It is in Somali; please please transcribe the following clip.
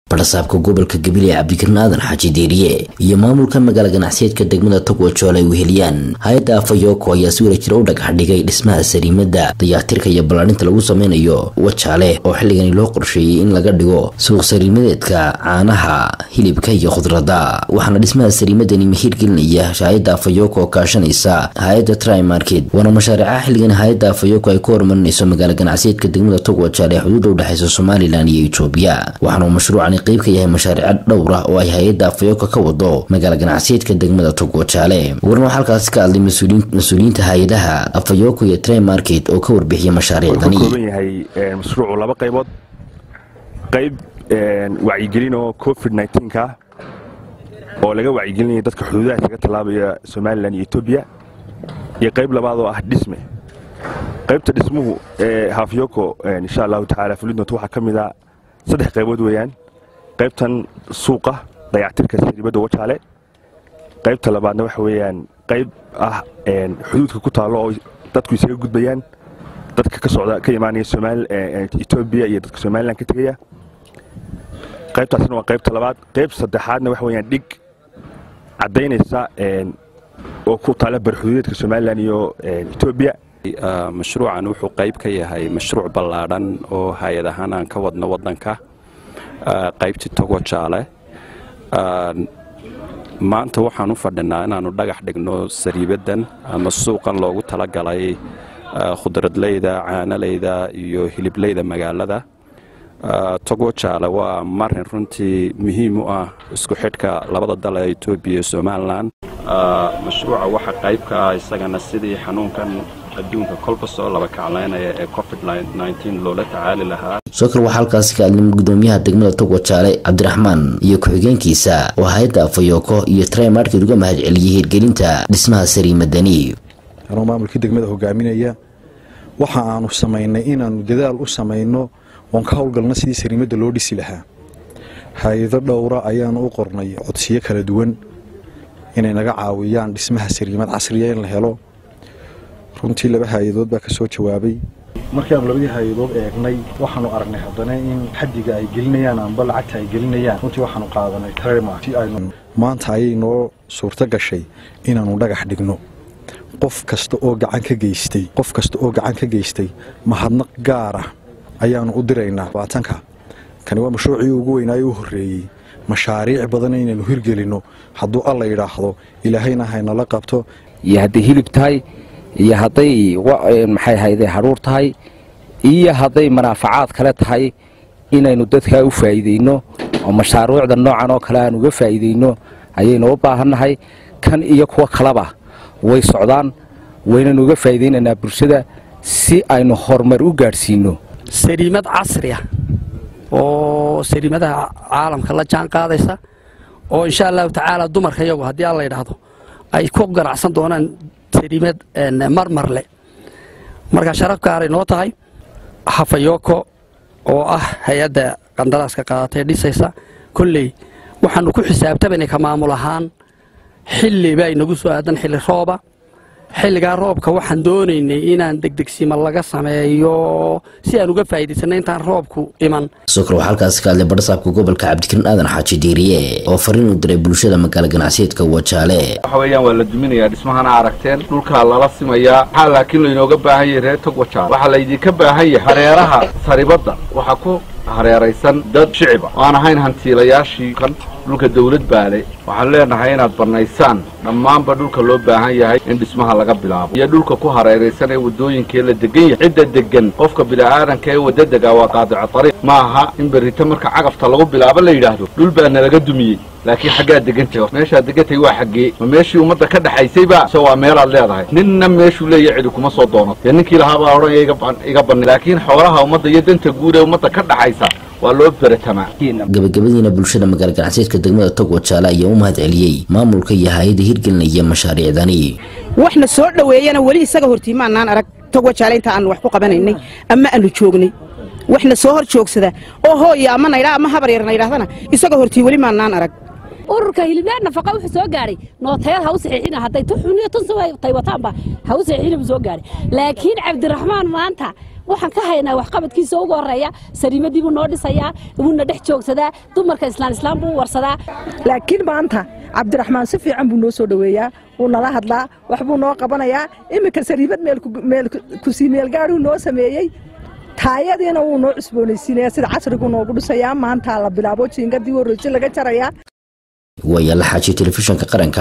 barasaabka gobolka gabiley cabdikarin aadan xaaji deeriye iyo maamulka magaala ganacsiyeedka degmada togwajool ay weheliyaan hay-adda afayoko ayaa si wada jira u dhagax dhigay dhismaha sariimada dayactirka iyo ballaarinta lagu sameynayo wajaale oo xilligani loo qorsheeyey in laga dhigo suuq sariimadeedka caanaha hilibka iyo khudradda waxaana dhismaha sariimadani mahiir gelinaya hay-adda afayoko oo kaashanaysa hay-adda trimarket waana mashaariicaha xilligan hay-adda afayoko ay ku horumarinayso magaala ganacsiyeedka degmada togwajaal ee xuduudda udhexeysa somalilan iyo etoobiya waxaana uu mashruucani qayb ka yahay mashaariico dhowr ah oo ay hay-adda afayoko ka wado magaala ganacsiyeedka degmada togwajaale warna waxaa halkaasi ka hadlay mas-uuliyiinta hay-adaha afayoko iyo trimarket oo ka warbixiyay mashaariicdani kooban yahay mashruucu laba qaybood qayb wacyigelin oo covid ka oo laga wacyigelinaya dadka xuduudaha kaga tallaabaya somalilan iyo etoobiya iyo qayb labaad oo ah dhisme qaybta dhismuhu ee hafyoko insha allahu tacaala fulidnoot waxaa ka mid a saddex qaybood weeyaan qaybtan suuqa dayactirka sariibadda wajaale qaybta labaadna waxa weeyaan qayb ah xuduudka ku taallo oo dadku isaga gudbayaan dadka ka socda ka imaanaya etoobiya iyo dadka somalilan ka tegaya qaybtaasna waa qaybta labaad qayb saddexaadna waxa weeyaan dhig caddaynaysa oo ku taala barxuduudeedka somalilan iyo etoobiya mashruucan wuxuu qayb ka yahay mashruuc ballaadhan oo hay-ad ahaan aan ka wadno waddanka qaybtii togojaale maanta waxaan u fadhinaa inaannu dhagax dhigno sariibaddan ama suuqan loogu talagalay khudradleyda caanalayda iyo hilibleyda magaalada togojaale waa marin runtii muhiim u ah isku xidhka labada dal ee etoobiya iyo somalilan mashruuca waxa qayb ka ah isagana sidii xanuunkan adduunka kolba soo laba kaclaynaya ee covid loola tacaali lahaa sokor waxaa halkaasi ka hadlay gudoomiyaha degmada togwajaale cabdiraxmaan iyo ku-xigeenkiisa oo hay-adda afayoko iyo trimarket uga mahad celiyey hirgelinta dhismaha sariimadani anoo maamulkii degmada hogaaminaya waxa aanu samaynay inaannu dadaal u samayno oon ka howlgalno sidii sariimadda loo dhisi lahaa hay-ado dhowra ayaanu u qornay codsiyo kala duwan inay naga caawiyaan dhismaha sariimad casriya in la helo runtii laba hay-adood baa ka soo jawaabay markaanu labadii hay-adood eegnay waxaanu aragnay haddana in xaddiga ay gelinayaan amba lacagta ay gelinayaan runtii waxaanu qaadanay maanta ayay noo suurto gashay inaannu dhagax dhigno qof kasta oo gacan ka geystay qof kasta oo gacan ka geystay mahadnaq gaar ah ayaanu u diraynaa baatanka kani waa mashruucii ugu weynaayo u horreeyey mashaariic badan inaynu hirgelinno hadduu alla yidhaahdo ilaahayna haynala qabto iyo hadday hilib tahay iyo hadday maxay hayde hadhuur tahay iyo hadday manaafacaad kale tahay inaynu dadkaa u faa'iidayno oo mashaaruucda noocan oo kale aan uga faa'iidayno ayaynu u baahannahay kan iyo kuwa kaleba way socdaan waynanu uga faa'iidaynaynaa bulshada si aynu horumar u gaadhsiinno sariimad casri ah oo sariimadaha caalamka la jaan qaadaysa oo insha allahu tacaala dumarka iyagu haddii alla yidhaahdo ay ku ganacsan doonaan sariimad marmarle marka sharaf gaaray noo tahay hafayoko oo ah hay-adda qandaraaska qaadatay dhisaysa kolley waxaanu ku xisaabtabaynay ka maamul ahaan xilli baa inagu soo aadan xilli rooba xilligaa roobka waxaan doonaynay inaan degdegsima laga sameeyo si aan uga faa'iidaysanay intaan roobku iman sokor waxaa halkaasi ka hadlay barasaabka gobolka cabdikarin aadan xaaji diiriye oo fariin u diray bulshada magaala ganacsiyeedka wajaale waxa weeyaan waa la duminayaa dhismahana aragteen dhulkaa lala simayaa waxaa laakiin laynooga baahan yahay reer tog wajaale waxaa laydinka baahan yahay hareeraha saribadda waxaa ku hareeraysan dad shicib ah oo aan ahayn hantiilayaashii kan dhulka dawlad baale waxaan leenahay inaad bannaysaan dhammaanba dhulka loo baahan yahay in dhismaha laga bilaabo iyo dhulka ku hareeraysan ee waddooyinkee la degan yahay cidda degan qofka bila'aadanka ee wadda degaa waa qaadico tariiq ma aha in berrito marka cagafta lagu bilaabo la yidhaahdo dhul baa nalaga dumiyey laakiin xaggaad degantay meeshaad degantay waa xaggee ma meeshii ummadda ka dhexaysayba se waa meelaad leedahay ninna meeshuu leeya cidi kuma soo doonato dee ninkii lahaabaa odhanaya iga banni laakiin xoolaha ummadda iyo danta guud ee ummadda ka dhaxaysa waa loo beratamaa gabagabadiina bulshada magaala ganacsiyeedka degmada togwajaale ayaa u mahad celiyey maamulka iyo hay-ada hirgelinaya mashaariicdani waxna soo dhoweeyana weli isaga hortii maanaan arag togwajaale inta aanu wax ku qabanaynay ama aanu joognay waxna soo hor joogsada oo hooya ama naydha ama habar yar naydhahdana isaga hortii weli maanaan arag ururka hiliblaad nafaqa wuxuu soo gaaray nootayaad ha u saxiixina hadday tu xuniyo tun tay wataanba ha u saxiixina buu soo gaaray laakiin cabdiraxmaan maanta waxaan ka haynaa waxqabadkiisa ugu horeeya sariimadii buu noo dhisayaa wuuna dhex joogsadaa dumarka islaan islaam buu warsadaa laakiin maanta cabdiraxmaan si fiican buu noo soo dhoweeyaa wuu nala hadlaa waxbuu noo qabanayaa iminka sariibad meel kusii meelgaadhuu noo sameeyey taayadiina wuu noo cusboonaysiinayaa sida casrigu noogu dhisayaa maanta la bilaabo jiingadii horreyse laga jarayaa waayaala xaaji telefishinka qaranka